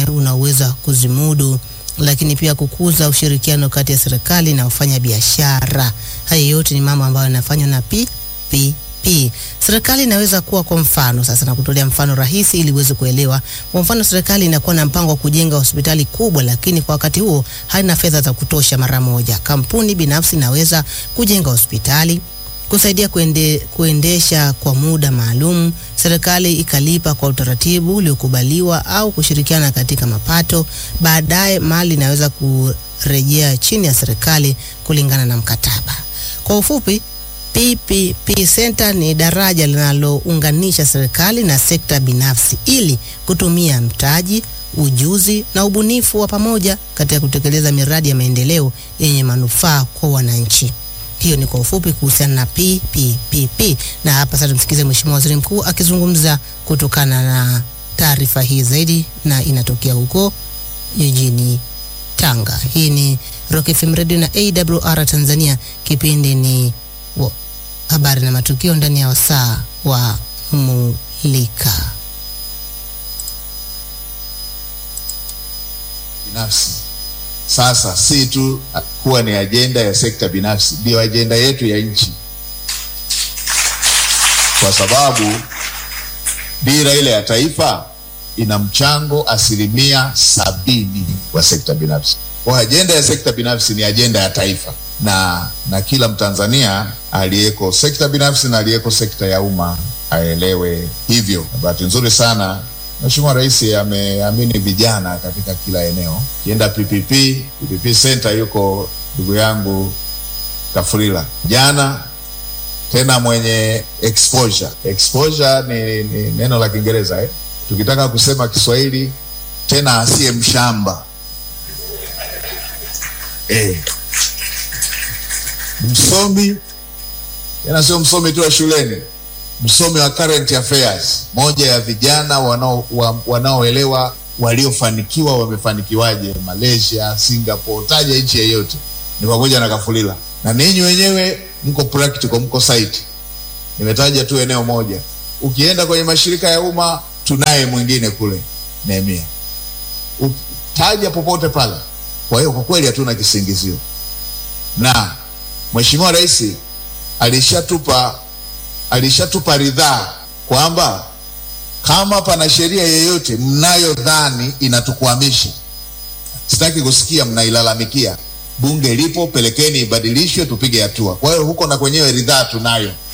ambaye unaweza kuzimudu, lakini pia kukuza ushirikiano kati ya serikali na wafanya biashara. Haya yote ni mambo ambayo yanafanywa na PPP. Serikali inaweza kuwa kwa mfano sasa, na kutolea mfano rahisi ili uweze kuelewa. Kwa mfano, serikali inakuwa na mpango wa kujenga hospitali kubwa, lakini kwa wakati huo haina fedha za kutosha mara moja. Kampuni binafsi inaweza kujenga hospitali kusaidia kuende, kuendesha kwa muda maalum, serikali ikalipa kwa utaratibu uliokubaliwa au kushirikiana katika mapato. Baadaye mali inaweza kurejea chini ya serikali kulingana na mkataba. Kwa ufupi, PPP Center ni daraja linalounganisha serikali na sekta binafsi ili kutumia mtaji, ujuzi na ubunifu wa pamoja katika kutekeleza miradi ya maendeleo yenye manufaa kwa wananchi. Hiyo ni kwa ufupi kuhusiana na PPP. Na hapa sasa tumsikize Mheshimiwa Waziri Mkuu akizungumza kutokana na taarifa hii zaidi, na inatokea huko jijini Tanga. Hii ni Rock FM Radio na AWR Tanzania. Kipindi ni wa- habari na matukio ndani ya wasaa wa Mulika. binafsi. Sasa si tu kuwa ni ajenda ya sekta binafsi, ndio ajenda yetu ya nchi, kwa sababu dira ile ya taifa ina mchango asilimia sabini wa sekta binafsi. Kwa ajenda ya sekta binafsi ni ajenda ya taifa, na na kila Mtanzania aliyeko sekta binafsi na aliyeko sekta ya umma aelewe hivyo. Na bahati nzuri sana Mheshimiwa Rais ameamini vijana katika kila eneo. Kienda PPP, PPP Center yuko ndugu yangu Kafurila jana tena mwenye exposure. Exposure ni, ni neno la Kiingereza eh? Tukitaka kusema Kiswahili tena asiye mshamba eh. Msomi tena sio msomi tu wa shuleni, msomi wa current affairs, moja ya vijana wanao wa- wanaoelewa waliofanikiwa wamefanikiwaje Malaysia, Singapore, taja nchi yeyote, ni pamoja na Kafulila. Na ninyi wenyewe mko practical, mko site. Nimetaja tu eneo moja. Ukienda kwenye mashirika ya umma, tunaye mwingine kule Nehemia, taja popote pale. Kwa hiyo kwa kweli hatuna kisingizio, na Mheshimiwa Rais alishatupa alishatupa ridhaa kwamba kama pana sheria yoyote mnayodhani inatukwamisha, sitaki kusikia mnailalamikia. Bunge lipo, pelekeni ibadilishwe, tupige hatua. Kwa hiyo huko na kwenyewe ridhaa tunayo.